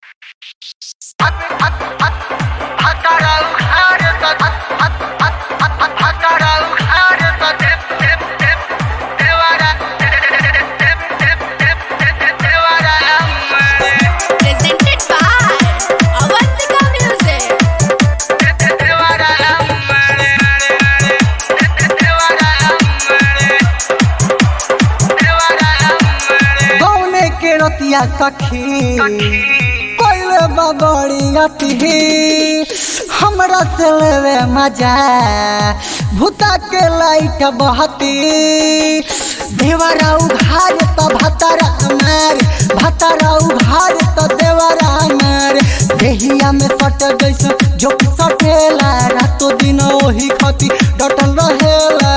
Presented by Avantika Music. गौने के रतिया सखी कोइले बबड़ी अति हमरा से लेवे मजा भूता के लाइट बहती देवरा उघार तो भतरा मार भतरा उघार तो देवरा मार देहिया में सट जैसे जो सटेला रातो दिन ओही खती डटल रहेला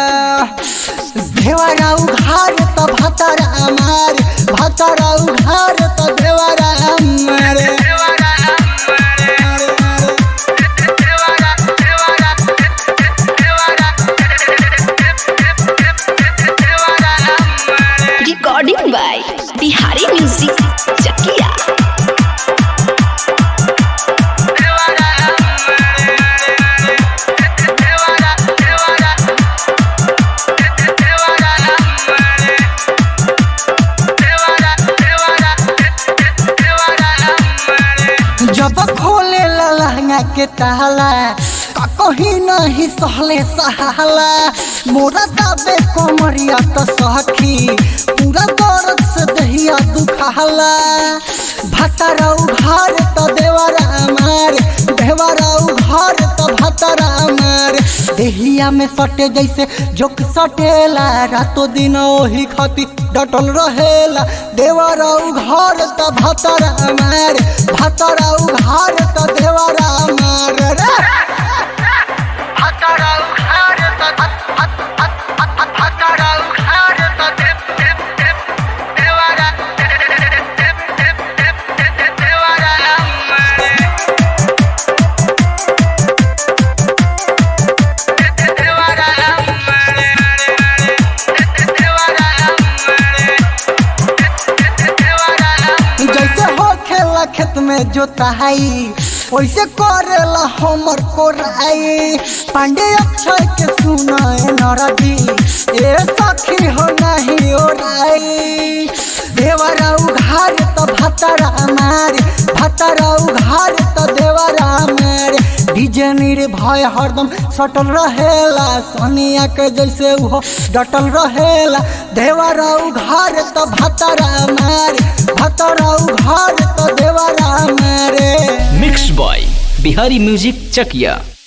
देवरा उघार त भतर अमार भतर उघार त देवरा अमार Recording by Bihari Music Chakia. जब खोले ला लहंगा के ताला का कहीं नहीं सहले सहाला मोरा दाबे कोमरिया तो सखी पूरा दर्द से दहिया दुखाला भतरा उघार तो देवरा मार देवरा उघार तो भतरा मार देहिया में सटे जैसे जोक सटेला रातो दिन ओही खती डटल रहेला देवरा उघार तो भतरा मार भतरा उघार तो देवरा मार रे भतरा उघार तो भतरा उघार तो देवरा देवरा मार जैसे हो खेला खेत में जोताई वैसे करेला हमर कोराई पांडे अक्षय के सुनाए नरदी ए सखी हो नहीं ओराई देवरा उघार तो भतरा मार भतरा उघार तो देवरा मार डीजे निर्भय हरदम सटल रहेला सोनिया के जैसे वो डटल रहेला देवरा उघार तो भतरा मार भतरा उघार तो देवरा मारे mix by Bihari music Chakiya